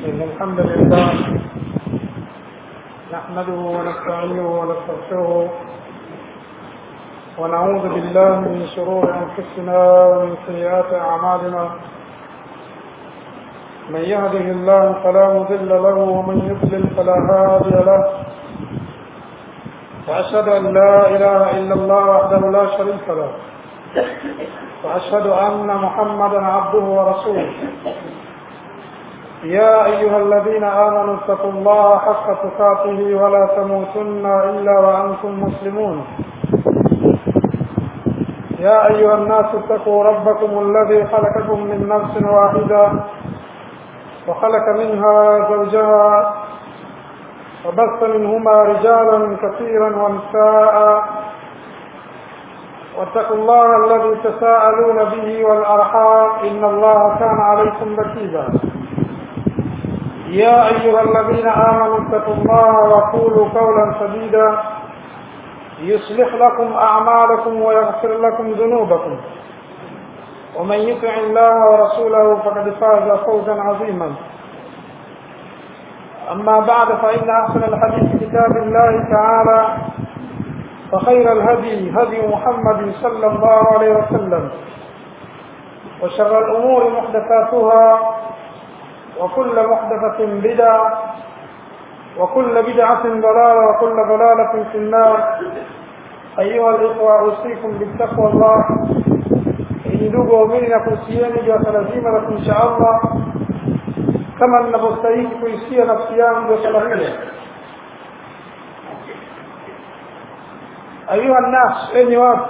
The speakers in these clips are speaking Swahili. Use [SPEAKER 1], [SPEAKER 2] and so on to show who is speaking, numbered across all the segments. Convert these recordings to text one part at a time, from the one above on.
[SPEAKER 1] إن الحمد لله نحمده ونستعينه ونستغفره ونعوذ بالله من شرور أنفسنا ومن سيئات أعمالنا من يهده الله فلا مضل له ومن يضلل فلا هادي له وأشهد أن لا إله إلا الله وحده لا شريك له وأشهد أن محمدا عبده ورسوله يا أيها الذين آمنوا اتقوا الله حق تقاته ولا تموتن إلا وأنتم مسلمون يا أيها الناس اتقوا ربكم الذي خلقكم من نفس واحدة وخلق منها زوجها وبث منهما رجالا كثيرا ونساء واتقوا الله الذي تساءلون به والأرحام إن الله كان عليكم رقيبا يا أيها الذين آمنوا اتقوا الله وقولوا قولا سديدا يصلح لكم أعمالكم ويغفر لكم ذنوبكم ومن يطع الله ورسوله فقد فاز فوزا عظيما أما بعد فإن أحسن الحديث كتاب الله تعالى وخير الهدي هدي محمد صلى الله عليه وسلم وشر الأمور محدثاتها وكل محدثة بدعة وكل بدعة ضلالة وكل ضلالة في النار أيها الإخوة أوصيكم بالتقوى الله ndugu waumini na kuhusieni juu ya swala zima la kumcha Allah kama ninavyostahili kuisia nafsi yangu ya swala hilo ayuha nnas enyi watu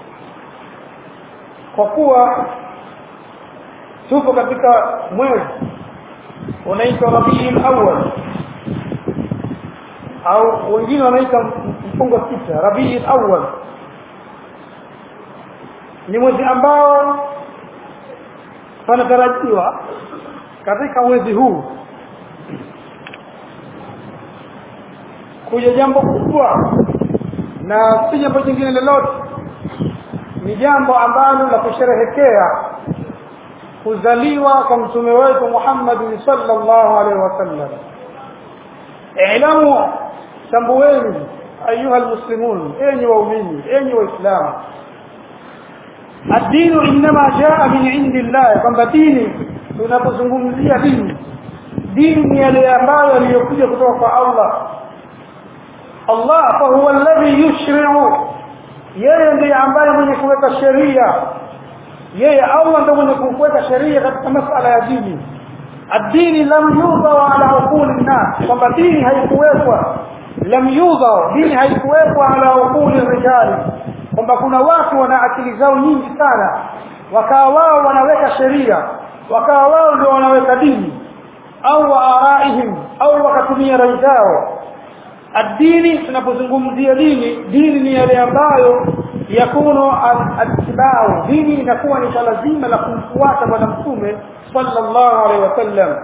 [SPEAKER 1] kwa kuwa tupo katika mwezi unaitwa rabiul awwal au wengine wanaita mfungo sita rabiul awwal ni mwezi ambao panatarajiwa katika mwezi huu kuja jambo kubwa na si jambo jingine lolote ni jambo ambalo la kusherehekea kuzaliwa kwa mtume wetu Muhammad sallallahu alaihi wasallam ilamu tambueni ayuha almuslimun enyi waumini enyi waislamu الدين انما جاء من عند الله kwamba dini tunapozungumzia dini dini ni yale ambayo yaliyokuja kutoka kwa Allah Allah fa huwa alladhi yushri'u yeye ndiye ambaye mwenye kuweka sheria yeye Allah ndiye mwenye kuweka sheria katika masala ya dini ad-dini lam yudha ala uquli nas kwamba dini haikuwekwa lam yudha dini haikuwekwa ala uquli rijali kwamba kuna watu wana akili zao nyingi sana wakawa wao wanaweka sheria wakawa wao ndio wanaweka dini au araihim au wakatumia rai zao ad-dini tunapozungumzia dini dini ni yale ambayo yakuno atibau dini inakuwa ni lazima la kumfuata bwana mtume sallallahu alaihi wasallam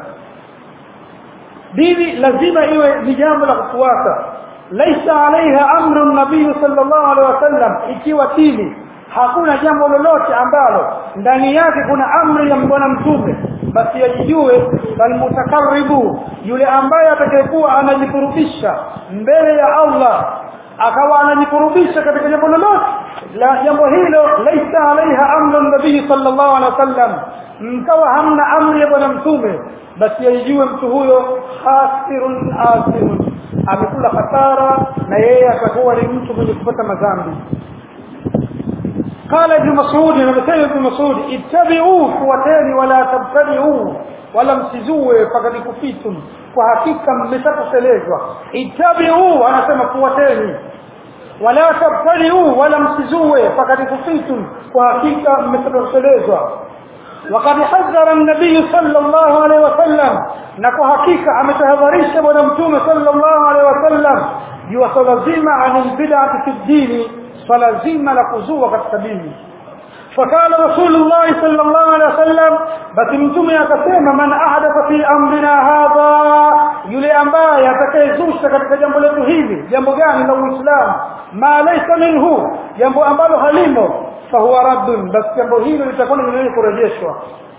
[SPEAKER 1] dini lazima iwe ni jambo la kufuata laisa alaiha amru nabii sallallahu alaihi wasallam ikiwa dini hakuna jambo lolote ambalo ndani yake kuna amri ya bwana mtume basi ajijue bal mutakarribu yule ambaye atakayekuwa anajikurubisha mbele ya Allah akawa anajikurubisha katika jambo lolote la jambo hilo laisa alaiha amru nabii sallallahu alaihi wasallam mkawa hamna amri ya bwana mtume basi ajijue mtu huyo khasirun asirun amekula hasara na yeye atakuwa ni mtu mwenye kupata madhambi قال ابن مسعود نبتل ابن مسعود اتبعوا فوتين ولا تبتدعوا ولا msizue fakad kufitum kwa hakika mmeshakuselezwa ittabi'u anasema fuateni wala tabtadi'u wala msizue fakad kufitum kwa hakika mmeshakuselezwa وقد حذر النبي صلى الله عليه وسلم نكو حقيقه ametahadharisha bwana mtume sallallahu alaihi wasallam juu swala zima anil bid'ati fi dini swala zima la kuzua katika dini فقال رسول الله صلى الله عليه وسلم basi mtume akasema man ahdatha fi amrina hadha yule ambaye atakayezusha katika jambo letu hili jambo gani la uislamu ma laysa minhu jambo ambalo halimo fahuwa raddun basi jambo hilo litakuwa ni kurejeshwa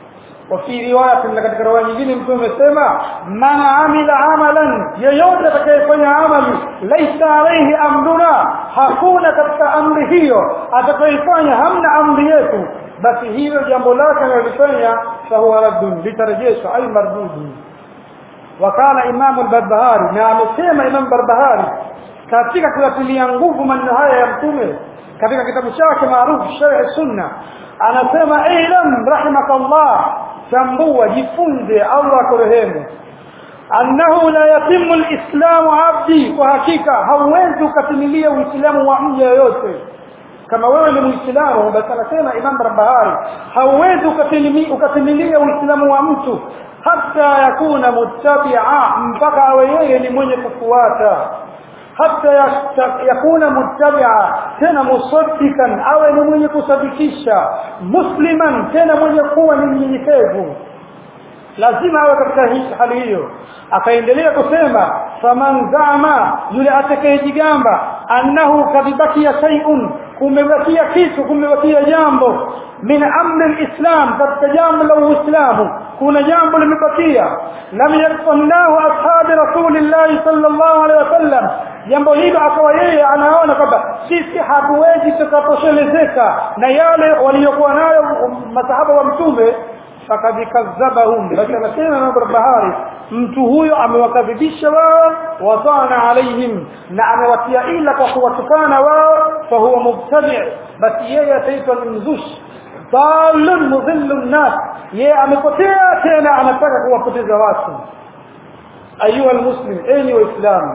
[SPEAKER 1] وفي روايه na katika riwaya nyingine mtume amesema man amila amalan yeyote atakayefanya amali laisa alayhi amruna hakuna katika amri hiyo atakayefanya hamna amri yetu basi hilo jambo lake analifanya fahuwa raddun litarejeshwa ay mardudun wakala imam al-barbahari na amesema imam barbahari katika kuyatilia nguvu maneno haya ya mtume katika kitabu chake maarufu sharh sunna anasema ilam rahimakallah tambua jifunze Allah akurehemu annahu la yatimu alislamu abdi kwa hakika hauwezi ukatimilia uislamu wa mja yoyote kama wewe ni muislamu basi anasema imam barbahari hauwezi ukatimilia uislamu wa mtu hata yakuna muttabia mpaka awe yeye ni mwenye kufuata hata yakuna muttabia tena musaddikan awe ni mwenye kusadikisha musliman tena mwenye kuwa ni mnyenyekevu lazima awe katika hali hiyo akaendelea kusema faman zama yule atakayejigamba annahu kadibakia shay'un kumebakia kitu kumebakia jambo min amri alislam katika jambo la uislamu kuna jambo limebakia lam yakfallahu ashabi rasulillahi sallallahu alaihi wasallam jambo hilo akawa yeye anaona kwamba sisi hatuwezi tukatoshelezeka na yale waliyokuwa nayo masahaba wa mtume fakad kadhabahum basi anasema Imam Barbahari mtu huyo amewakadhibisha wao watana alaihim na amewatia ila kwa kuwatukana wao fa huwa mubtadi basi yeye ataitwa ni mzushi dalun mudhillu nnas yeye amepotea tena anataka kuwapoteza watu ayuha almuslim enyi waislamu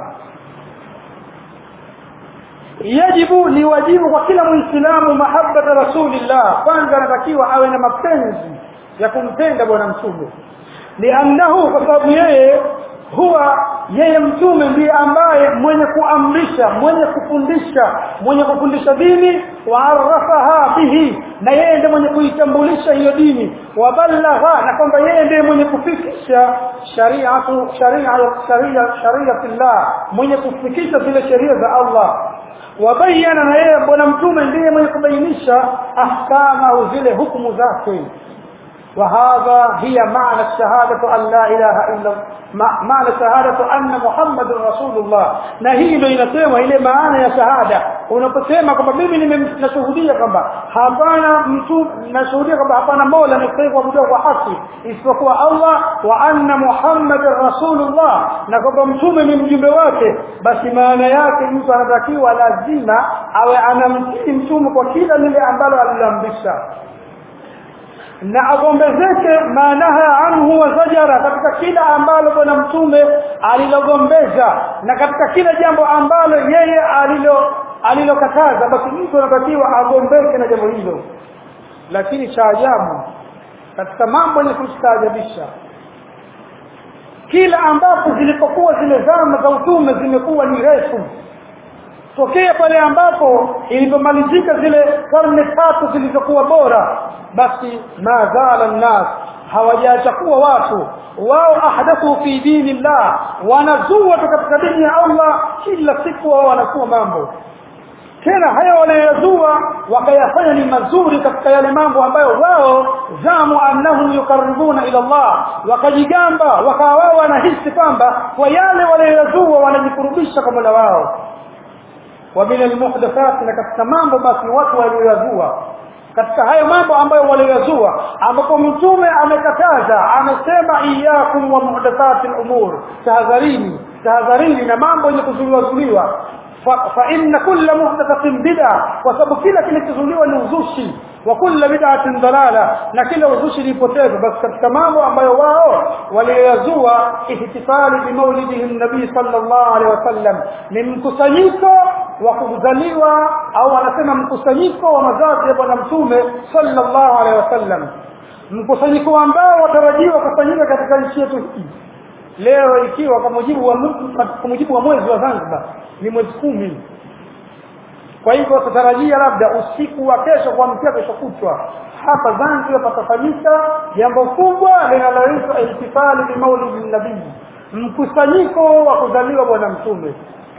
[SPEAKER 1] yajibu ni wajibu kwa kila muislamu mahabbata rasulillah kwanza anatakiwa awe na mapenzi ya kumpenda bwana mtume liannahu kwa sababu yeye huwa yeye mtume ndiye ambaye mwenye kuamrisha mwenye kufundisha mwenye kufundisha dini waarafaha bihi na yeye ndiye mwenye kuitambulisha hiyo dini wabalagha na kwamba yeye ndiye mwenye kufikisha shariatu sharia sharia shariatillah mwenye kufikisha zile sheria za Allah wabayana na yeye bwana mtume ndiye mwenye kubainisha ahkama zile hukumu zake وهذا هي معنى الشهادة أن لا إله إلا معنى الشهادة أن محمد رسول الله na hii ndio inasema ile maana ya shahada unaposema kwamba mimi ninashuhudia kwamba hapana mtu nashuhudia kwamba hapana mola anastahili kuabudiwa kwa haki isipokuwa Allah wa anna muhammadar rasulullah na kwamba mtume ni mjumbe wake basi maana yake mtu anatakiwa lazima awe anamtii mtume kwa kila lile ambalo alilamrisha na agombezeke maanaha anhu wa zajara katika kila ambalo bwana mtume alilogombeza na katika kila jambo ambalo yeye alilo alilokataza basi mtu anatakiwa agombeke na jambo hilo lakini cha ajabu katika mambo yenye kustaajabisha kila ambapo zilipokuwa zile zama za utume zimekuwa ni refu tokea pale ambapo ilipomalizika zile karne tatu zilizokuwa bora basi mazala nnas hawajaacha kuwa watu wao ahdathu fi dinillah wanazua katika dini ya Allah kila siku wao wanasua mambo tena haya wanayozua wakayafanya ni mazuri katika yale mambo ambayo wao zamu annahum yukaribuna ila Allah wakajigamba wakawa wao wanahisi kwamba kwa yale wanayozua wanajikurubisha kwa Mola wao wa min almuhdathat na katika mambo basi watu walioyazua katika hayo mambo ambayo walioyazua ambapo mtume amekataza amesema iyakum wa muhdathatil umur tahadharini tahadharini na mambo yenye kuzuliwa fa inna kulla muhdathatin bid'a kwa sababu kila kilichozuliwa ni uzushi wa kulla bid'atin dalala na kila uzushi ni potevu basi katika mambo ambayo wao waliyazua ihtifali bi maulidihi nabii sallallahu alaihi wasallam ni mkusanyiko wa kuzaliwa au wanasema mkusanyiko wa mazazi ya bwana mtume sallallahu alaihi wasallam mkusanyiko ambao watarajiwa kufanyika katika nchi yetu hii leo ikiwa kwa mujibu wa kwa mujibu wa mwezi wa Zanzibar ni mwezi kumi kwa hivyo tutarajia labda usiku wa kesho kuamkia kesho kutwa hapa Zanzibar patafanyika jambo kubwa linaloitwa ihtifali bi maulidi nabii mkusanyiko wa kuzaliwa bwana mtume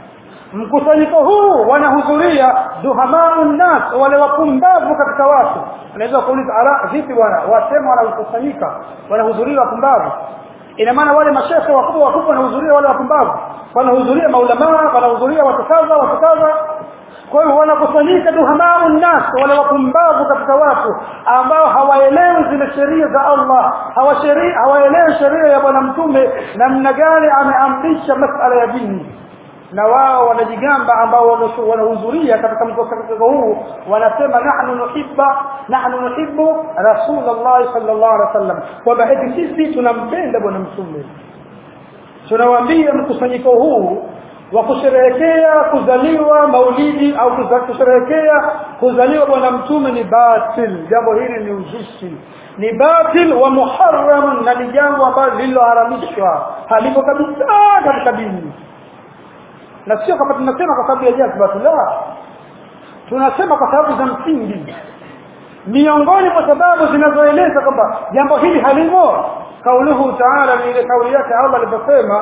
[SPEAKER 1] mkusanyiko huu wanahudhuria duhamau nnas wale wapumbavu katika watu unaweza kuuliza ala vipi bwana wasema wanakusanyika wanahudhuria wapumbavu ina maana wale mashehe wakubwa wakubwa wanahudhuria wale wapumbavu wanahudhuria maulamaa wanahudhuria watu kadha watu kadha kwa hiyo wanakusanyika duhamau nnas wale wapumbavu katika watu ambao hawaelewi zile sheria za Allah hawaelewi sheria ya bwana mtume namna gani ameamrisha masala ya dini na wao wanajigamba ambao wanahudhuria katika mkusanyiko huu wanasema nahnu nuhibba nahnu nuhibbu rasulullah sallallahu alaihi wasallam kwamba eti sisi tunampenda bwana mtume tunawaambia mkusanyiko huu wa kusherehekea kuzaliwa maulidi au kusherehekea kuzaliwa bwana mtume ni batil jambo hili ni uzushi ni batil wa muharram na ni jambo ambalo lililoharamishwa halipo kabisa katika dini na sio kama tunasema kwa sababu ya jazba la tunasema kwa sababu za msingi miongoni mwa sababu zinazoeleza kwamba jambo hili halimo kauluhu taala ni ile kauli yake Allah aliposema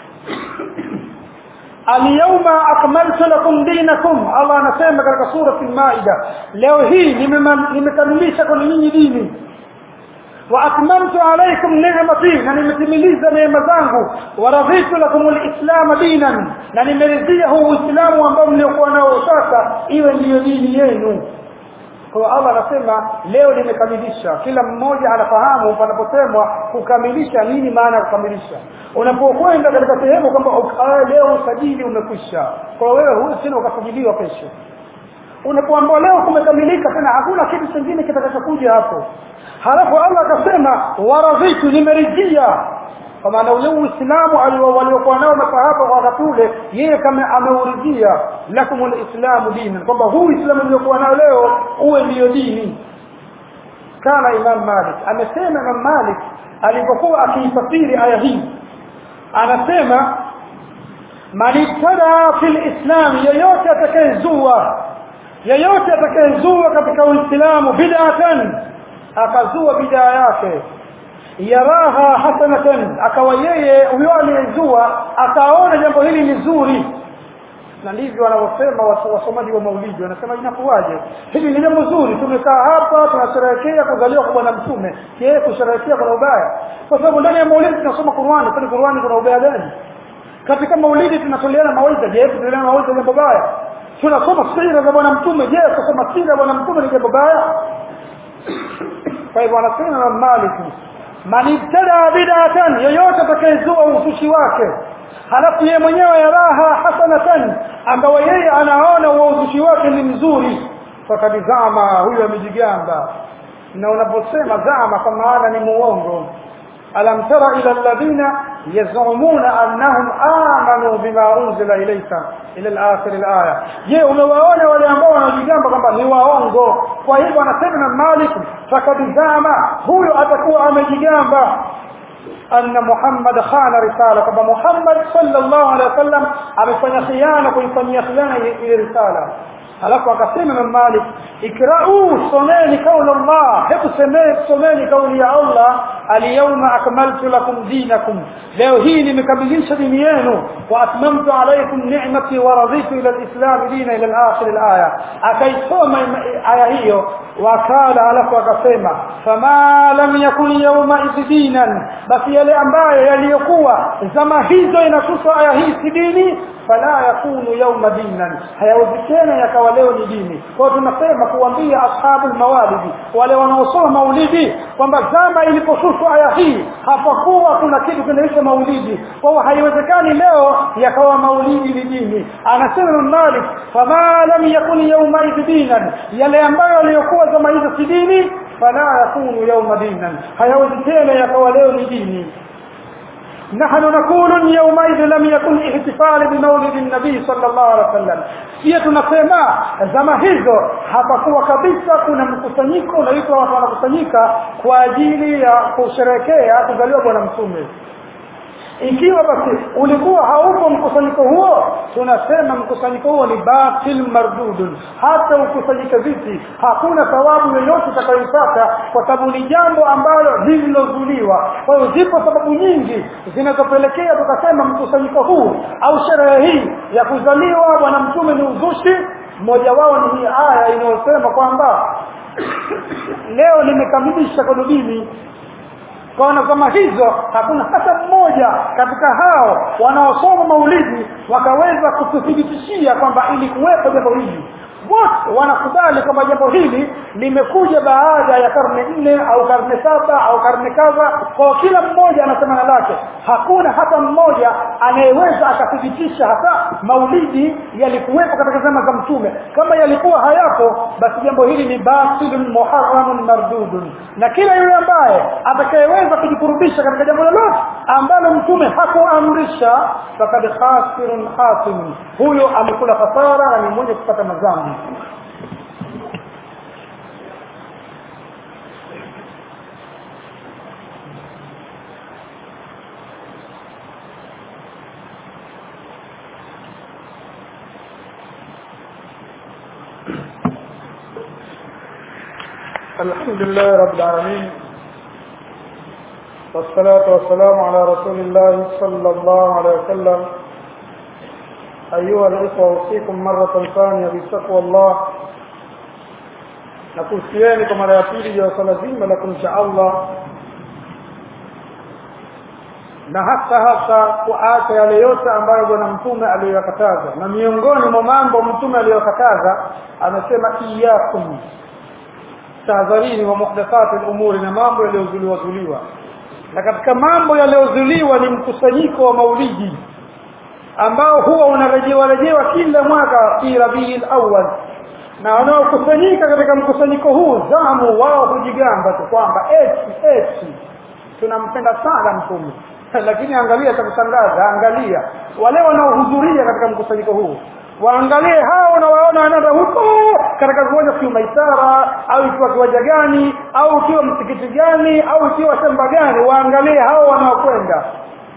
[SPEAKER 1] Al-yawma akmaltu lakum dinakum Allah anasema katika sura al-Maida leo hii nimekamilisha kwa nyinyi dini wa atmamtu alaykum ni'mati na nimetimiliza neema zangu wa raditu lakum al-islam dinan na nimeridhia huu uislamu ambao mliokuwa nao sasa iwe ndiyo dini yenu kwa Allah anasema leo nimekamilisha kila mmoja anafahamu panaposemwa kukamilisha nini maana ya kukamilisha unapokwenda katika sehemu kwamba leo usajili umekwisha kwa wewe huwezi tena ukasajiliwa kesho unapoambiwa leo kumekamilika tena hakuna kitu kingine kitakachokuja hapo halafu Allah akasema waradhitu nimeridhia kwa maana ule uislamu waliokuwa nao masahaba kwa wakati ule yeye kama ameuridhia lakumul islamu dini kwamba huu uislamu uliokuwa nao leo uwe ndiyo dini kana imam malik amesema imam malik alipokuwa akiifasiri aya hii anasema man ibtada fil islam yeyote atakayezua yeyote atakayezua katika uislamu bid'atan akazua bid'a yake yaraha hasanatan akawa yeye huyo aliyezua akaona jambo hili ni zuri na ndivyo wanavyosema wasomaji wa maulidi wanasema inakuwaje hili ni jambo zuri tumekaa hapa tunasherehekea kuzaliwa kwa bwana mtume je kusherehekea kuna ubaya kwa sababu ndani ya maulidi tunasoma Qur'ani kwani Qur'ani kuna ubaya gani katika maulidi tunatoleana mawaidha je tunatoleana mawaidha jambo baya tunasoma sira za bwana mtume je kusoma sira ya bwana mtume ni jambo baya kwa hivyo wanasema Malik man ibtada bid'atan yoyote atakayezua uzushi wake halafu yeye mwenyewe yaraha hasanatan ambaye yeye anaona uzushi wake ni mzuri fakad zama huyo amejigamba na unaposema zama kwa maana ni muongo alam tara ila alladhina yazumuna annahum amanu bima unzila ilayka ila al-akhir al-aya je umewaona wale ambao wanajigamba kwamba ni waongo kwa hivyo anasema na Malik fakadizama huyo atakuwa amejigamba anna Muhammad khana risala kwamba Muhammad sallallahu alaihi wasallam amefanya khiana kuifanyia khiana ile risala alafu akasema Imam Malik ikra'u someni kauli Allah hebu semeni someni kauli ya Allah alyawma akmaltu lakum dinakum leo hii nimekamilisha dini yenu wa atmamtu alaykum ni'mati wa raditu ila alislam dina ila alakhir alaya akaisoma aya hiyo wakala alafu akasema fama lam yakun yawma iddinan basi yale ambayo yaliyokuwa zama hizo inakusa aya hii si dini fala yakunu yawma dinan hayawezi tena yakawa leo ni dini kwa tunasema kuambia ashabul mawalidi wale wanaosoma maulidi kwamba zama iliposhushwa aya hii hapakuwa kuna kitu kinaitwa maulidi kwa hiyo haiwezekani leo yakawa maulidi ni dini anasema Malik fama lam yakun yawma dinan yale ambayo yaliyokuwa zama hizo si dini fala yakunu yawma dinan hayawezi tena yakawa leo ni dini نحن نقول يومئذ لم يكن احتفال بمولد النبي صلى الله عليه وسلم pia tunasema zama hizo hapakuwa kabisa kuna mkusanyiko unaitwa watu wanakusanyika kwa ajili ya kusherekea kuzaliwa bwana mtume ikiwa basi ulikuwa haupo mkusanyiko huo tunasema mkusanyiko huo ni batil mardudun hata ukusanyike vipi hakuna thawabu yoyote utakayoipata kwa sababu ni jambo ambalo lililozuliwa kwa hiyo zipo sababu nyingi zinazopelekea tukasema mkusanyiko huu au sherehe hii ya kuzaliwa bwana mtume ni uzushi mmoja wao ni hii aya inayosema kwamba leo nimekamilisha konubini kaona kama hizo hakuna hata mmoja katika hao wanaosoma maulidi wakaweza kututhibitishia kwamba ilikuwepo jambo hili wote wanakubali kwamba jambo hili limekuja baada ya karne nne au karne saba au karne kadha kwa kila mmoja anasema na lake hakuna hata mmoja anayeweza akathibitisha hata maulidi yalikuwepo katika zama za mtume kama yalikuwa hayapo basi jambo hili ni batilun muharramun mardudun na kila yule ambaye atakayeweza kujikurubisha katika jambo lolote ambalo mtume hakuamrisha fakad khasirun hasim huyo amekula hasara na ni mwenye kupata madhambi الحمد لله رب العالمين والصلاة والسلام على رسول الله صلى الله عليه وسلم أيها الإخوة أوصيكم مرة ثانية بتقوى الله nakuhusieni kwa mara ya pili ya swala zima la kumcha Allah na hasa hasa kuacha yale yote ambayo bwana mtume aliyoyakataza na miongoni mwa mambo mtume aliyokataza amesema iyakum tahadharini wa muhdathati al-umuri na mambo yaliyozuliwa zuliwa na katika mambo yaliyozuliwa ni mkusanyiko wa maulidi ambao huwa unarejewa rejewa kila mwaka fi rabiul awwal na wanaokusanyika katika mkusanyiko huu zamu wao hujigamba tu kwamba eti eti tunampenda sana mtume lakini angalia cha kushangaza angalia wale wanaohudhuria katika mkusanyiko huu waangalie hao unawaona wanaenda huko katika kiwanja kiwa maisara au ikiwa kiwanja gani au ikiwa msikiti gani au ikiwa shamba gani waangalie hao wanaokwenda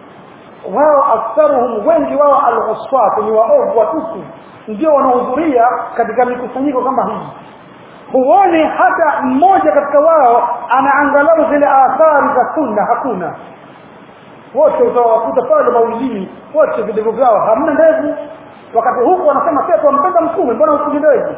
[SPEAKER 1] wao aktharuhum wengi wao al-usfat ni waovu watupu ndio wanaohudhuria katika mikusanyiko kama hii huoni hata mmoja katika wao anaangalau zile athari za sunna hakuna wote utawakuta pale maulidini wote videvu vyao hamna ndevu wakati huku wanasema pia tuwampenda mtume mbona usiji ndevu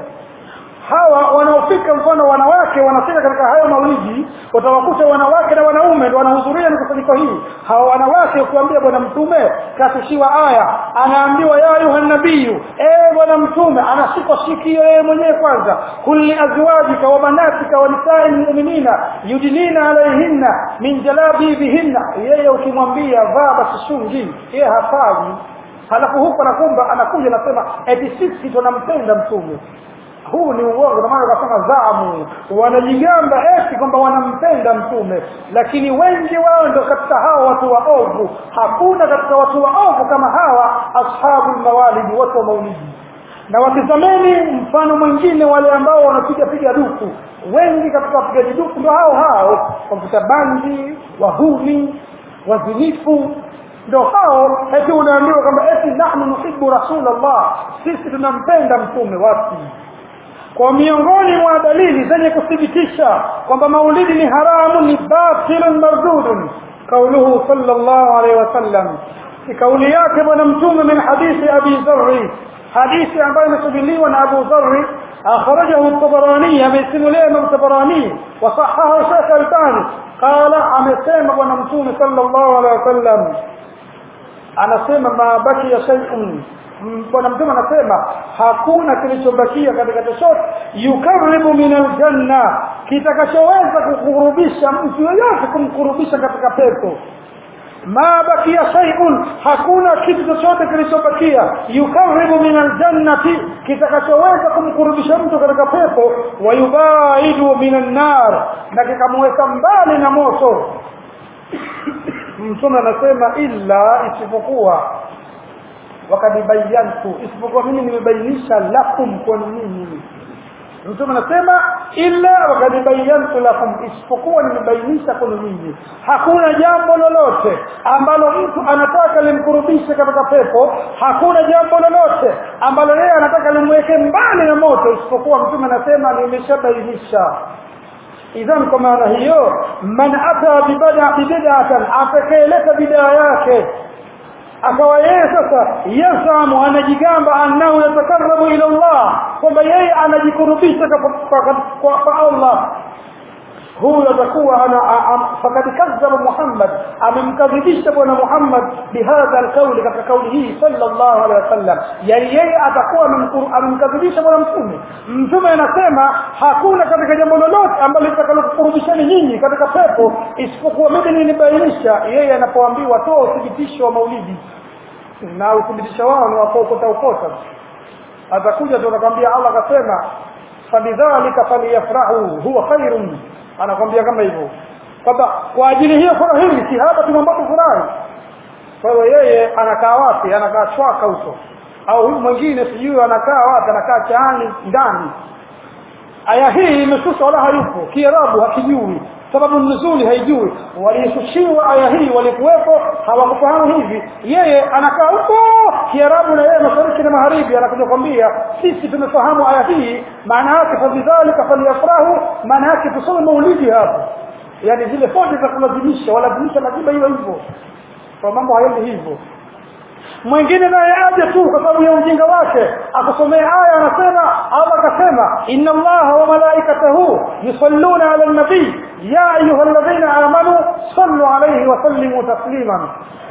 [SPEAKER 1] hawa wanaofika mfano wanawake wanafika katika hayo maulidi watawakuta wanawake na wanaume ndio wanahudhuria mikusanyiko hii hawa wanawake ukiwaambia bwana mtume katushiwa aya anaambiwa ya ayuha nabiyu eh bwana mtume anashikwa sikio yeye mwenyewe kwanza kulli azwajika wa banatika wa nisai mu'minina yudnina alaihinna min jalabibihinna yeye ukimwambia vaa basi shungi yeye hafaji halafu huko anakumba anakuja anasema eti sisi tunampenda mtume huu ni uongo maana wakasema zamu wanajigamba eti kwamba wanampenda mtume lakini wengi wao ndio katika hao watu waovu hakuna katika watu waovu kama hawa ashabu mawalidi watu wa maulidi na watizameni mfano mwingine wale ambao wanapiga piga duku wengi katika wapigaji duku ndio hao hao wavuta bangi wahuni wazinifu ndio hao eti unaambiwa kwamba eti nahnu nuhibbu rasulullah sisi tunampenda mtume wapi kwa miongoni mwa dalili zenye kuthibitisha kwamba maulidi ni haramu ni batilun mardudun kauluhu sallallahu alaihi wasallam ni kauli yake bwana mtume min hadithi abi dharri hadithi ambayo imesajiliwa na abu dharri akhrajahu at-tabarani amesimulia imam tabarani wa sahaha shaykh albani qala amesema bwana mtume sallallahu alaihi wasallam anasema ma bakiya shay'un bwana mtume anasema hakuna kilichobakia katika chochote yukaribu min aljanna kitakachoweza kukurubisha mtu yoyote kumkurubisha katika pepo ma bakia shay'un hakuna kitu chochote kilichobakia yukaribu min aljannati kitakachoweza kumkurubisha mtu katika pepo wayubaidu min annar na kikamweka mbali na moto mtume anasema illa isipokuwa wakad bayantu isipokuwa mimi nimebainisha lakum kwa nini mtume anasema illa wakad bayantu lakum isipokuwa nimebainisha kwenu nyinyi hakuna jambo lolote ambalo mtu anataka limkurubishe katika pepo hakuna jambo lolote ambalo yeye anataka limweke mbali na moto isipokuwa mtume anasema nimeshabainisha idhan kwa maana hiyo man ata bibidatan atakaeleta bidaa yake akawa yeye sasa yasamu anajigamba annahu yatakarabu ila Allah kwamba yeye anajikurubisha kwa Allah huyo atakuwa ana fakad kadhaba Muhammad amemkadhibisha bwana Muhammad bihadha alqauli katika kauli hii sallallahu alaihi wasallam yani yeye atakuwa amemkadhibisha bwana mtume mtume anasema hakuna katika jambo lolote ambalo litakalokurudishani nyinyi katika pepo isipokuwa mimi nilibainisha yeye anapoambiwa toa uthibitisho wa maulidi na uthibitisho wao ni wakokota ukota atakuja tu anakwambia Allah akasema fabidhalika falyafrahu huwa khairun anakwambia kama hivyo kwamba kwa ajili hiyo furahini si hapa tumambapo furahi kwa hiyo yeye anakaa wapi anakaa chwaka huko au huyu mwingine sijui anakaa wapi anakaa chaani ndani aya hii imeshushwa wala hayupo kiarabu hakijui sababu nuzuli haijui walishushiwa aya hii walikuwepo hawakufahamu hivi yeye anakaa huko kiarabu na yeye mashariki na magharibi anakuja kwambia sisi tumefahamu aya hii maana yake fabidhalika falyafrahu maana yake tusome maulidi hapo yani zile fote za kulazimisha walazimisha lazima iwe hivyo kwa mambo hayendi hivyo mwingine naye aje tu kwa sababu ya ujinga wake akusomea aya anasema Allah akasema inna allaha wa malaikatahu yusalluna ala nabii ya ayyuhalladhina amanu sallu alayhi wa sallimu tasliman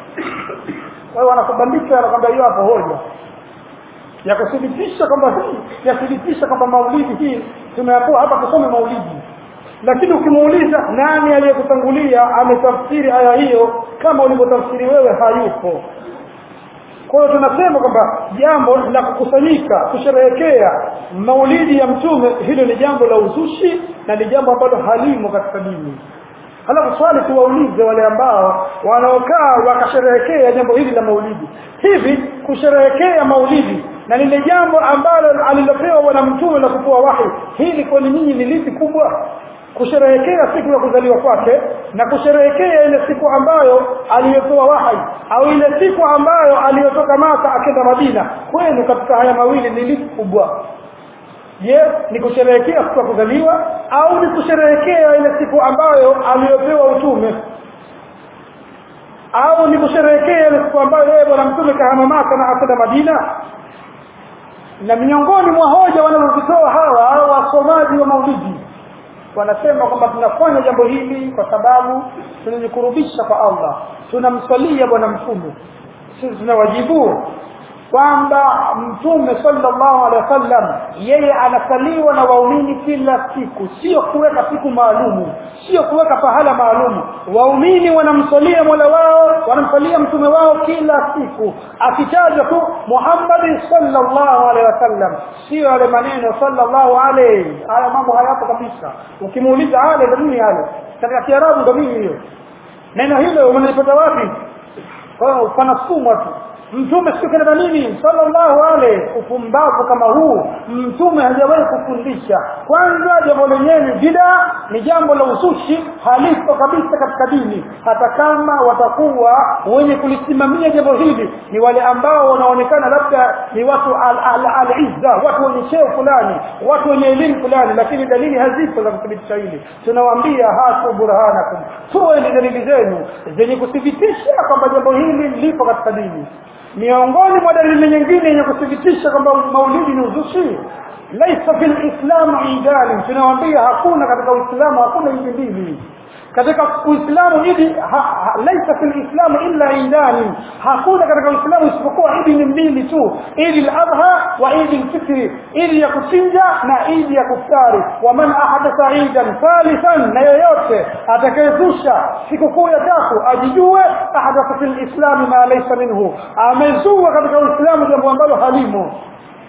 [SPEAKER 1] kwa hiyo wanakubandika anakwambia hiyo hapo hoja ya kuthibitisha kwamba hii yathibitisha kwamba maulidi hii tumeambiwa hapa tusome maulidi lakini ukimuuliza nani aliyekutangulia ametafsiri aya hiyo kama ulivyotafsiri wewe hayupo kwa hiyo tunasema kwamba jambo la kukusanyika kusherehekea maulidi ya mtume hilo ni jambo la uzushi na ni jambo ambalo halimo katika dini halafu swali tuwaulize wale ambao wanaokaa wakasherehekea jambo hili la maulidi hivi kusherehekea maulidi na lile jambo ambalo alilopewa bwana mtume la kutoa wahi hili kwani nyinyi ni lipi kubwa kusherehekea siku ya kuzaliwa kwake na kusherehekea ile siku ambayo aliyotoa wahai au ile siku ambayo aliyotoka Maka akenda Madina kwenu katika haya mawili ni lipi kubwa je ni kusherehekea siku ya kuzaliwa au ni kusherehekea ile siku ambayo aliyopewa utume au ni kusherehekea ile siku ambayo yeye bwana mtume kahama Maka na akenda Madina na miongoni mwa hoja wanazozitoa hawa au wasomaji wa maulidi wanasema kwamba tunafanya jambo hili kwa sababu tunajikurubisha kwa Allah tunamswalia bwana mtume sisi tunawajibu kwamba mtume sallallahu alaihi wasallam yeye anasaliwa na waumini kila siku sio kuweka siku maalumu sio kuweka pahala maalumu waumini wanamsalia mola wao wanamsalia mtume wao kila siku akitaja tu Muhammad sallallahu alaihi wasallam sio yale maneno sallallahu alaihi haya mambo hayapo kabisa ukimuuliza ale ndio nini ale katika kiarabu ndio nini hiyo neno hilo umelipata wapi kwa panasumwa tu mtume siku kana nini sallallahu alaihi upumbavu kama huu mtume hajawahi kufundisha kwanza jambo lenyewe bida ni jambo la usushi halipo kabisa katika dini hata kama watakuwa wenye kulisimamia jambo hili ni wale ambao wanaonekana labda ni watu al-izza al, al watu wenye cheo fulani watu wenye elimu fulani lakini dalili hazipo za kuthibitisha hili tunawaambia hatu burhanakum tuweni dalili zenu zenye kuthibitisha kwamba jambo hili lipo katika dini miongoni mwa dalili nyingine yenye kuthibitisha kwamba maulidi ni uzushi laisa fil islam idani tunawaambia hakuna katika uislamu hakuna idi mbili katika uislamu idi laisa fil islam illa idani hakuna katika uislamu isipokuwa idi ni mbili tu idi al-adha wa idi al-fitri idi ya kuchinja na idi ya kuftari wa man ahadatha idan thalithan na yoyote atakayezusha sikukuu ya tatu ajijue ahadatha fil islam ma laysa minhu amezua katika uislamu jambo ambalo halimo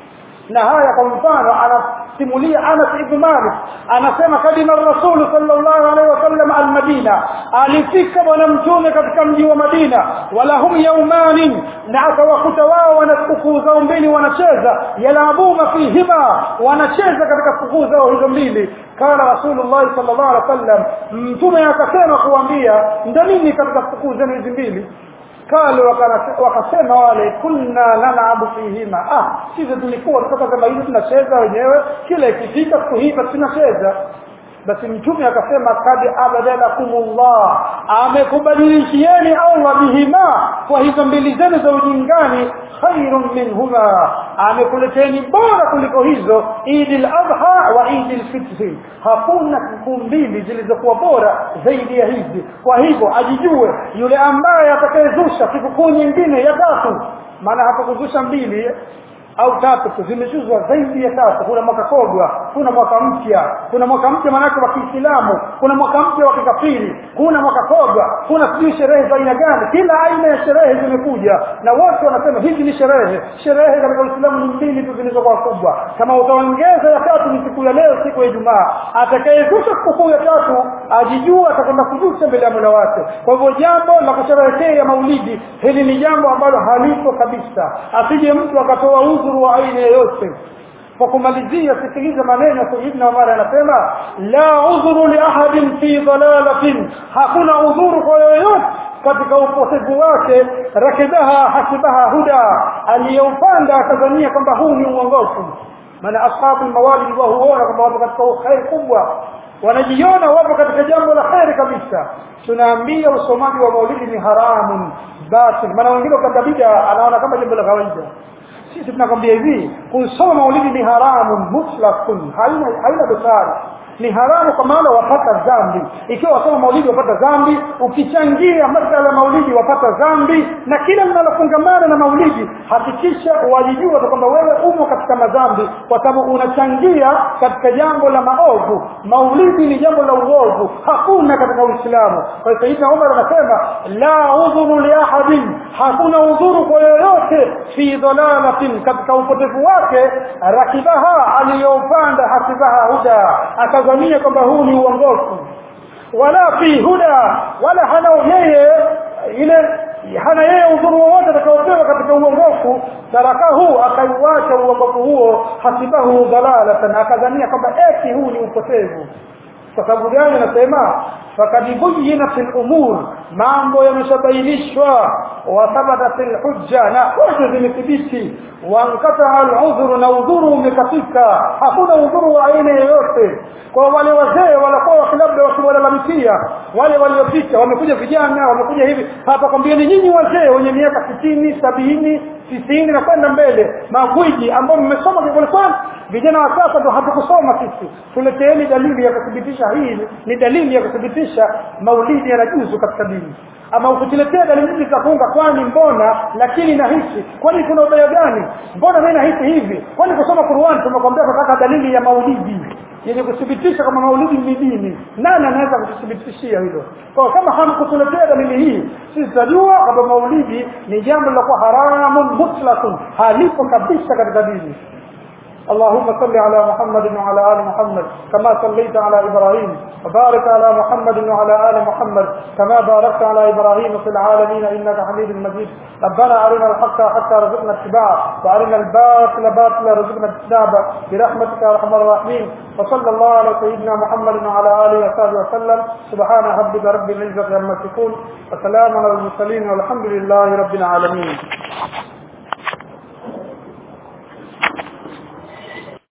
[SPEAKER 1] na haya kwa mfano anasimulia Anas ibn Malik anasema kadima Rasul sallallahu alaihi wasallam al-Madina alifika bwana mtume katika mji wa Madina wala hum yawmani na akawakuta wao wana sikukuu zao mbili wanacheza yalabuna fihima wanacheza katika sikukuu zao hizo mbili kana Rasulullah sallallahu alaihi wasallam mtume akasema kuambia ndanini katika sikukuu zenu hizi mbili kalu wakasema wale kunna nalabu fihima ah sisi tulikuwa kutoka kama hivi tunacheza wenyewe kila ikifika siku hii basi tunacheza basi mtume akasema kad abadalakumullah amekubadilishieni Allah bihima kwa hizo mbili zenu za ujingani khairun minhuma amekuleteni bora kuliko hizo Eid al-Adha wa Eid al-Fitr hakuna siku mbili zilizokuwa bora zaidi ya hizi kwa hivyo ajijue yule ambaye atakayezusha sikukuu nyingine ya tatu maana hakukuzusha mbili au tatu zimechuzwa zaidi ya tatu kuna mwaka kogwa kuna mwaka mpya kuna mwaka mpya manake wa Kiislamu kuna mwaka mpya wa kikafiri kuna mwaka kogwa kuna sijui sherehe za aina gani kila aina ya sherehe zimekuja na wote wanasema hizi ni sherehe sherehe katika Uislamu ni mbili tu zilizokuwa kubwa kama utaongeza ya tatu ni siku ya leo siku ya Ijumaa atakayezusha sikukuu ya tatu ajijua atakwenda kujusha mbele ya Mola wake kwa hivyo jambo la kusherehekea maulidi hili ni jambo ambalo halipo kabisa asije mtu akatoa udhuru wa aina yoyote kwa kumalizia sikiliza maneno Sayyidina Umar anasema la udhuru li ahadin fi dalalatin hakuna udhuru kwa yoyote katika upotevu wake rakibaha hasibaha huda aliyoupanda akadhania kwamba huu ni uongofu maana ashabu mawalid wa huona kwamba wapo katika khair kubwa wanajiona wapo katika jambo la khair kabisa tunaambia usomaji wa maulidi ni haramun batil maana wengine kwa bid'a anaona kama jambo la kawaida sisi tunakwambia hivi kusoma maulidi ni haramu mutlaqun haina haina dosari ni haramu kwa maana wapata dhambi ikiwa wasoma maulidi wapata dhambi ukichangia masala maulidi wapata dhambi na kila linalofungamana na maulidi hakikisha walijua kwamba wewe umo katika madhambi kwa sababu unachangia katika jambo la maovu maulidi ni jambo la uovu hakuna katika uislamu kwa hiyo sayyidina Umar anasema la udhuru li ahadin hakuna udhuru kwa yoyote fi dhalalatin katika upotevu wake rakibaha aliyopanda hasibaha huda akazania kwamba huu ni uongofu wala fi huda wala hana yeye ile hana yeye udhuru wowote atakaopewa katika uongofu tarakahu akaiwacha uongofu huo hasibahu dhalalatan akadhania kwamba eti huu ni upotevu kwa sababu gani anasema fakad buyyinat al-umur mambo yameshabainishwa wa thabatat al-hujja na hoja zimethibiti wa anqata al-udhru na udhuru umekatika hakuna udhuru wa aina yoyote kwa wale wazee walikuwa labda wakiwalalamikia wale waliopita wamekuja vijana wamekuja hivi hapa kwambieni nyinyi wazee wenye miaka 60 70 tisini na kwenda mbele magwiji ambao mmesoma kwa vijana wa sasa ndo hatukusoma sisi tuleteeni dalili ya kuthibitisha hii ni dalili ya kuthibitisha maulidi yanajuzu katika dini ama ukituletea dalili hizi za kwani mbona lakini nahisi kwani kuna ubaya gani mbona mimi nahisi hivi kwani kusoma Qur'an tumekwambia tunataka dalili ya maulidi yenye kuthibitisha kama maulidi ni dini nani anaweza kututhibitishia hilo kwa kama hamkutuletea dalili hii sisi tutajua kwamba maulidi ni jambo la kuwa haramun mutlaqun halipo kabisa katika dini اللهم صل على محمد وعلى ال محمد كما صليت على ابراهيم وبارك على محمد وعلى ال محمد كما باركت على ابراهيم في العالمين انك حميد مجيد ربنا ارنا الحق حتى رزقنا اتباعه وارنا الباطل باطلا رزقنا اجتنابه برحمتك يا ارحم الراحمين وصلى الله على سيدنا محمد وعلى اله وصحبه وسلم سبحان ربك رب العزه عما يصفون وسلام على المرسلين والحمد لله رب العالمين